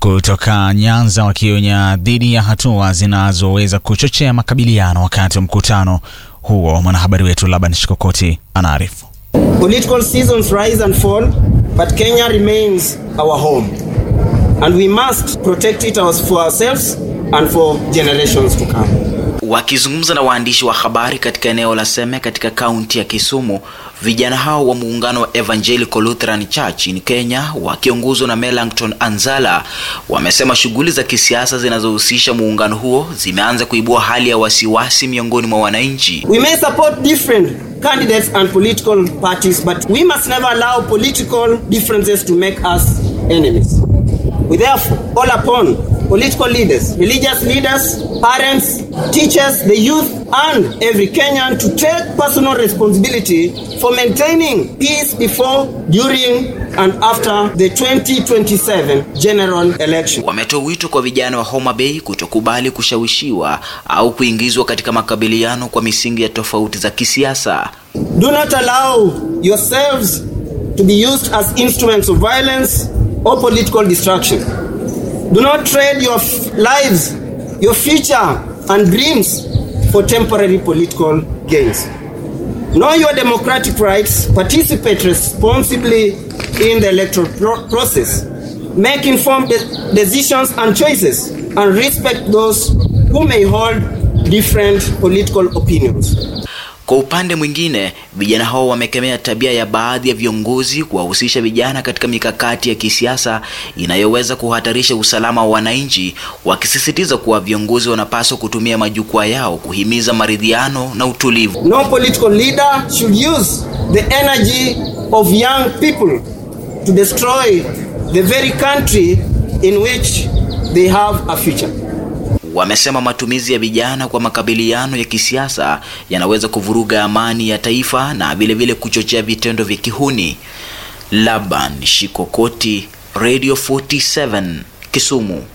kutoka Nyanza wakionya dhidi ya hatua zinazoweza kuchochea makabiliano wakati wa mkutano huo. Mwanahabari wetu Laban Shikokoti anaarifu. Political seasons rise and fall, but Kenya remains our home. And we must protect it for ourselves and for generations to come. Wakizungumza na waandishi wa habari katika eneo la Seme katika kaunti ya Kisumu, vijana hao wa muungano wa Evangelical Lutheran Church in Kenya wakiongozwa na Melancton Anzala wamesema shughuli za kisiasa zinazohusisha muungano huo zimeanza kuibua hali ya wasiwasi miongoni mwa wananchi. We may support different candidates and political parties, but we must never allow political differences to make us enemies. We therefore call upon political leaders, religious leaders, parents, teachers, the youth, and every Kenyan to take personal responsibility for maintaining peace before, during, and after the 2027 general election. Wametoa wito kwa vijana wa Homa Bay kutokubali kushawishiwa au kuingizwa katika makabiliano kwa misingi ya tofauti za kisiasa. Do not allow yourselves to be used as instruments of violence or political distraction. Do not trade your lives, your future, and dreams for temporary political gains. Know your democratic rights, participate responsibly in the electoral pro- process, make informed de- decisions and choices, and respect those who may hold different political opinions. Kwa upande mwingine, vijana hao wamekemea tabia ya baadhi ya viongozi kuwahusisha vijana katika mikakati ya kisiasa inayoweza kuhatarisha usalama wa wananchi, wakisisitiza kuwa viongozi wanapaswa kutumia majukwaa yao kuhimiza maridhiano na utulivu. No political leader should use the energy of young people to destroy the very country in which they have a future. Wamesema matumizi ya vijana kwa makabiliano ya kisiasa yanaweza kuvuruga amani ya taifa na vilevile kuchochea vitendo vya kihuni. Laban Shikokoti, Radio 47, Kisumu.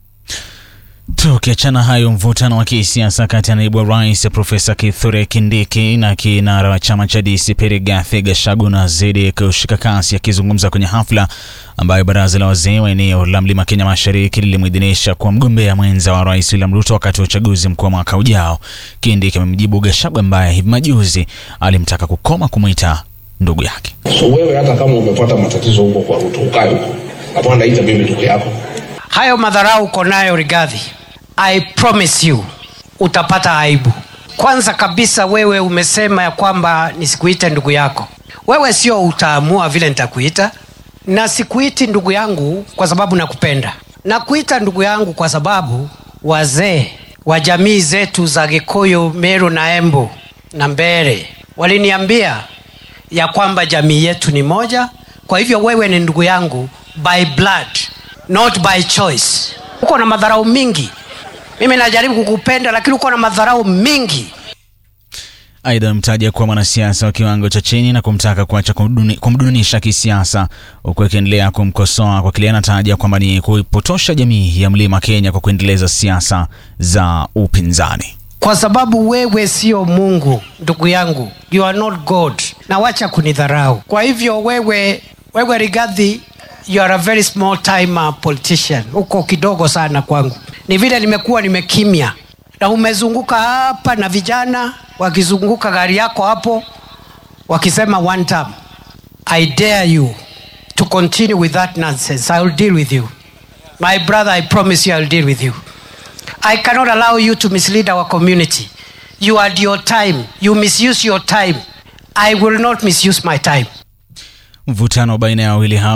Tukiachana hayo, mvutano wa kisiasa kati ya naibu wa rais Profesa Kithure Kindiki na kinara wa chama cha DCP Rigathi Gachagua unazidi kushika kasi. Akizungumza kwenye hafla ambayo baraza la wazee wa eneo la Mlima Kenya Mashariki lilimwidhinisha kuwa mgombea mwenza wa rais William Ruto wakati wa uchaguzi mkuu wa mwaka ujao, Kindiki amemjibu Gachagua ambaye hivi majuzi alimtaka kukoma kumwita ndugu yake. So wewe hata kama umepata matatizo huko kwa Ruto, ukae huko, hapana naita mimi ndugu yako. Hayo madharau uko nayo Rigathi, I promise you utapata aibu. Kwanza kabisa, wewe umesema ya kwamba nisikuite ndugu yako. Wewe sio utaamua vile nitakuita, na sikuiti ndugu yangu kwa sababu nakupenda. Nakuita ndugu yangu kwa sababu wazee wa jamii zetu za Gikuyu, Meru na Embu na Mbere waliniambia ya kwamba jamii yetu ni moja. Kwa hivyo wewe ni ndugu yangu by blood, not by choice. Uko na madharau mingi. Mimi najaribu kukupenda, lakini uko na madharau mingi. Aidha, amemtaja kuwa mwanasiasa wa kiwango cha chini na kumtaka kuacha kumduni- kumdunisha kisiasa, huku akiendelea kumkosoa kwa kile anataja kwamba ni kuipotosha jamii ya Mlima Kenya kwa kuendeleza siasa za upinzani. kwa sababu wewe sio Mungu ndugu yangu, you are not God, na wacha kunidharau. Kwa hivyo wewe, wewe Rigathi, you are a very small time uh, politician, uko kidogo sana kwangu. Ni vile nimekuwa nimekimya, na umezunguka hapa na vijana wakizunguka gari yako hapo wakisema one term. I dare you to continue with that nonsense. I will deal with you. My brother, I promise you I will deal with you. I cannot allow you to mislead our community. You had your time. You misuse your time. I will not misuse my time. Mvutano baina ya wawili hao